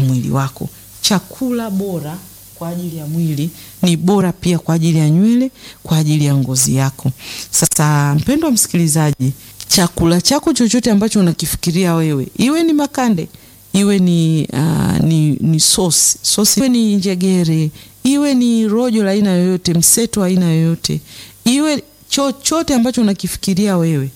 mwili wako. Chakula bora kwa ajili ya mwili ni bora pia kwa ajili ya nywele, kwa ajili ya ngozi yako. Sasa mpendwa msikilizaji, chakula chako chochote ambacho unakifikiria wewe, iwe ni makande, iwe ni, uh, ni, ni sosi sosi, iwe ni njegere, iwe ni rojo la aina yoyote, mseto wa aina yoyote, iwe chochote ambacho unakifikiria wewe,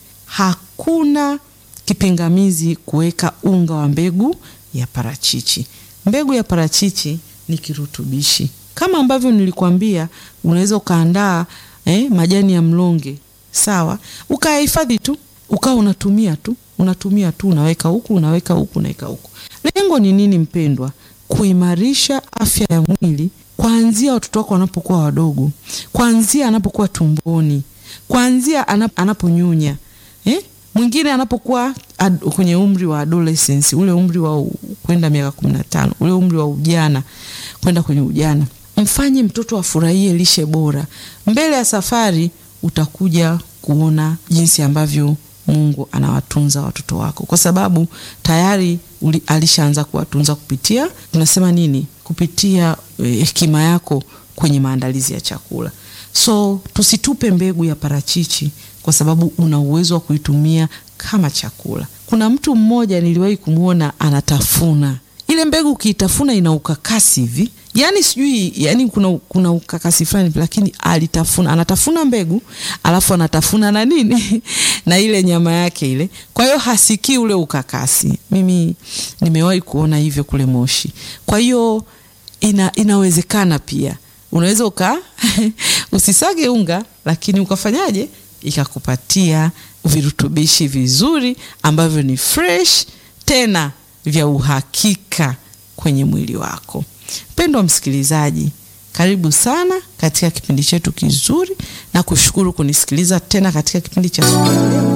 hakuna kipingamizi kuweka unga wa mbegu ya parachichi. Mbegu ya parachichi ni kirutubishi kama ambavyo nilikwambia, unaweza ukaandaa eh, majani ya mlonge sawa, ukayahifadhi tu, ukawa unatumia tu unatumia tu, unaweka huku unaweka huku unaweka huku. Lengo ni nini mpendwa? Kuimarisha afya ya mwili kuanzia watoto wako wanapokuwa wadogo, kuanzia anapokuwa tumboni, kuanzia anap, anaponyonya eh? Mwingine anapokuwa ad, kwenye umri wa adolescence, ule umri wa kwenda miaka kumi na tano, ule umri wa ujana kwenda kwenye ujana, mfanye mtoto afurahie lishe bora. Mbele ya safari utakuja kuona jinsi ambavyo Mungu anawatunza watoto wako, kwa sababu tayari uli, alishaanza kuwatunza kupitia tunasema nini, kupitia hekima eh, yako kwenye maandalizi ya chakula. So tusitupe mbegu ya parachichi kwa sababu una uwezo wa kuitumia kama chakula. Kuna mtu mmoja niliwahi kumwona anatafuna ile mbegu, ukiitafuna ina ukakasi hivi, yani sijui, yani kuna, kuna ukakasi fulani, lakini alitafuna, anatafuna mbegu alafu anatafuna na nini na ile nyama yake ile, kwa hiyo hasikii ule ukakasi. Mimi nimewahi kuona hivyo kule Moshi. Kwa hiyo ina, inawezekana pia unaweza uka usisage unga lakini ukafanyaje ikakupatia virutubishi vizuri ambavyo ni fresh tena vya uhakika kwenye mwili wako. Mpendwa msikilizaji, karibu sana katika kipindi chetu kizuri na kushukuru kunisikiliza tena katika kipindi cha siku ya leo.